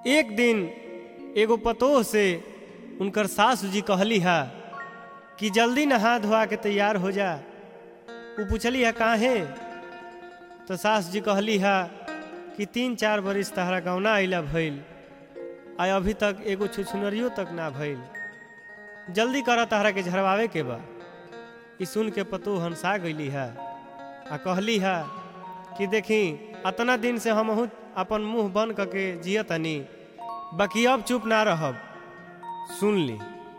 एक दिन एगो पतोह से उनकर सासू जी कहली हा कि जल्दी नहा धोआ के तैयार हो जा वो पूछली है काहे तो सास जी कहली हा कि तीन चार बरिस तहरा गौना अइला भइल आ अभी तक एगो छुछुनरियो तक ना भइल जल्दी कर तहरा के झरवावे के बा ई सुन के पतो हंसा गईली है आ कहली है कि देखी अतना दिन से हम अपन मुंह बंद करके जियतनी बाकी अब चुप ना रहब सुन ली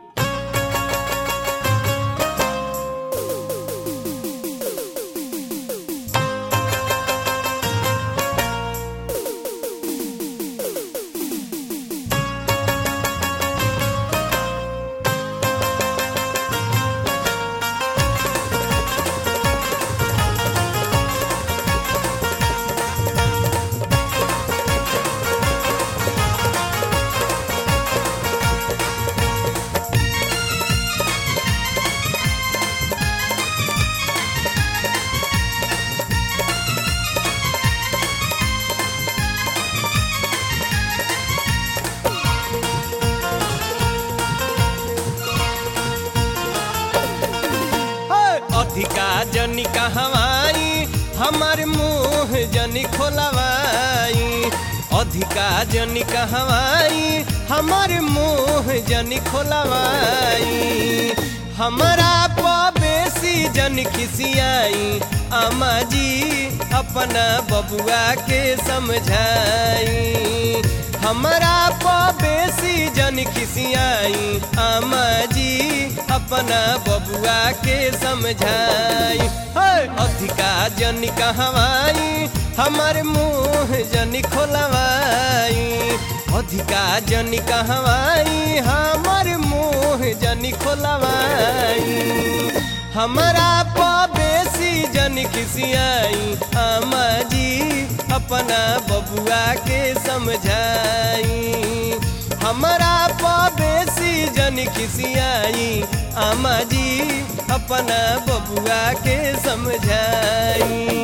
अधिका जनी कहवाई हमार मुंह जनी खोलवाई अधिका जनी कहवाई हमार मुंह जनी खोलवाई हमारा बेसी जन खिसियाई अम्मा जी अपना बबुआ के समझाई हमारा बेसी जन खिसियाई अम्मा जी अपना बबुआ के समझाई अधिका जन कहवाई हमार मुंह जन खोलवाई अधिका जन कहवाई हमार मुंह जन खोलवाई हमारा बेसी जन खिसियाई अम्मा जी अपना बबुआ के समझाई हमारा बेसी जन खिसियाई अम्मा जी अपना बबुआ के समझाई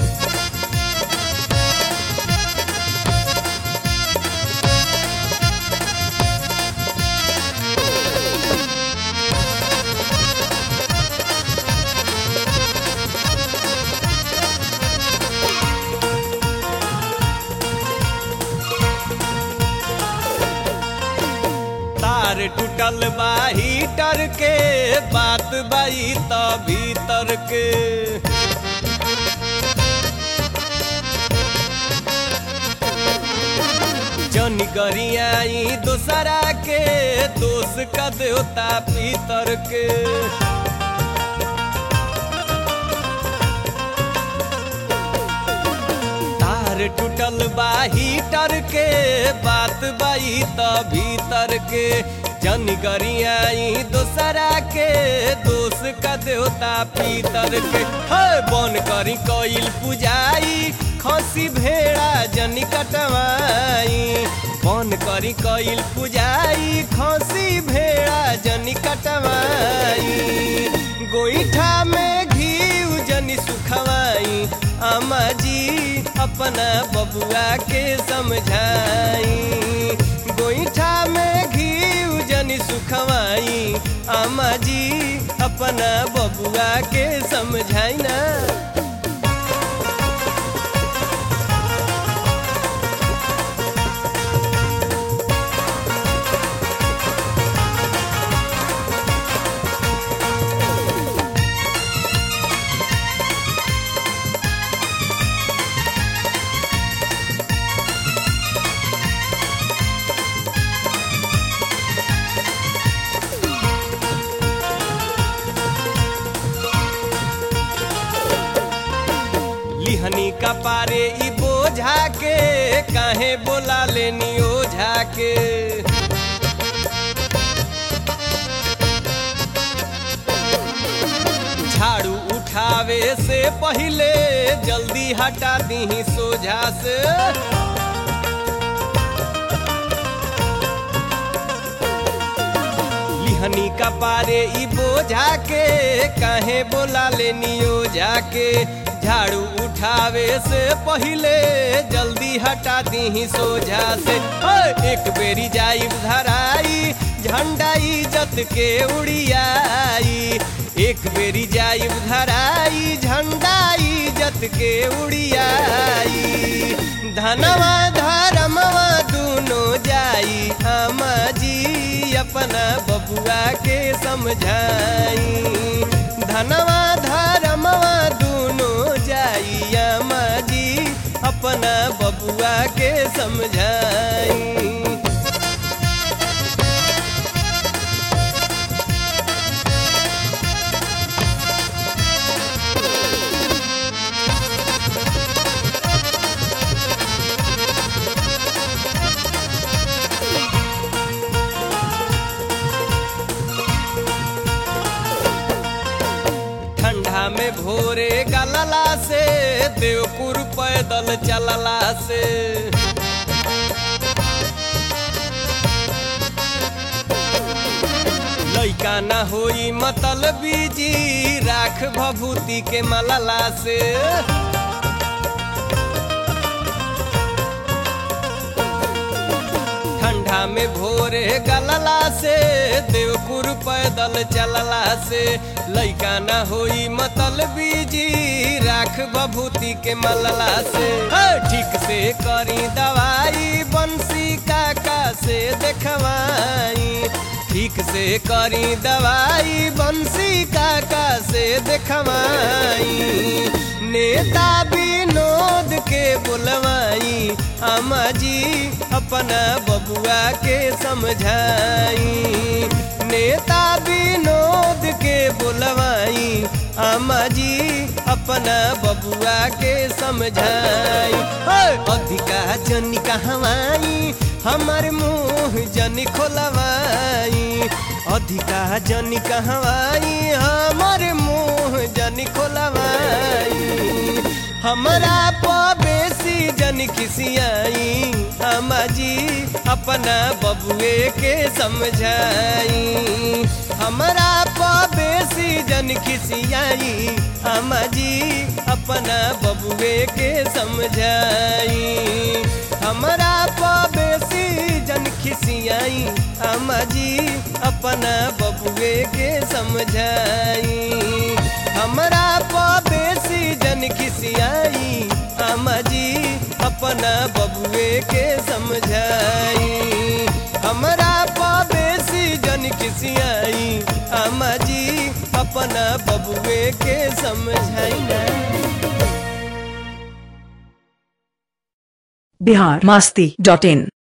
तार टूटल बा हीटर के बात बाई त भीतर के जन गरियाई दोसरा के दोष का देवता पीतर के तार टूटल बा हीटर के बात बाई त भीतर के जन गरियाई दोसरा के दोष का देवता पीतर के हे बन करी कइल पुजाई खसी भेड़ा जन कटवाई बन करी कइल पुजाई खसी भेड़ा जन कटवाई गोईठा में घी जनी सुखवाई अम्मा जी अपना बबुआ के समझाई गोईठा में घी जनी सुखवाई अम्मा जी अपना बबुआ के समझाई ना लिहनी का पारे ई बोझा के काहे बोला लेनी ओझा के झाड़ू उठावे से पहले जल्दी हटा दी सोझा से लिहनी का पारे ई बोझा के काहे बोला लेनी ओझा के झाड़ू उठावे से पहिले जल्दी हटा दी सोझा से ओए, एक बेरी जाई धराई झंडा इज्जत के उड़ियाई एक बेरी जाई धराई झंडा इज्जत के उड़ियाई धनवा धर्मवा दूनो जाई आमा जी अपना बबुआ के समझाई धनवा धर्मवा दूनो जाई आमा जी अपना बबुआ के समझाई ठंडा में भोरे गलला से देवपुर पैदल चलला से लैका ना होई मतल बीजी राख भभूति के मलला से ठंडा में भोरे गलला से देवपुर पैदल चलला से लैका ना होई मतल बीजी राख बभूति के मलला से हे, ठीक से करी दवाई बंसी काका से देखवाई ठीक से करी दवाई बंसी काका से देखवाई नेता विनोद के बुलवाई अम्मा जी अपना बबुआ के समझाई नेता विनोद के बुलवाई अम्मा जी अपना बबुआ के समझाई ओए, अधिका जनी कहवाई हमार मुंह जनी खोलवाई अधिका जनी कहवाई हमार मुंह जनी खोलवाई हमरा बेसी जन खिसियाई अम्मा जी अपना बबुए के समझाई हमरा बेसी जन खिसियाई अम्मा जी अपना बबुए के समझाई हमरा बेसी जन खिसियाई अम्मा जी अपना बबुए के समझाई हमरा बेसी जन खिसियाई अम्मा जी अपना बबुए के समझाई हमरा बेसी जन खिसियाई अम्मा जी अपना बबुए के समझाई ना बिहार मस्ती डॉट इन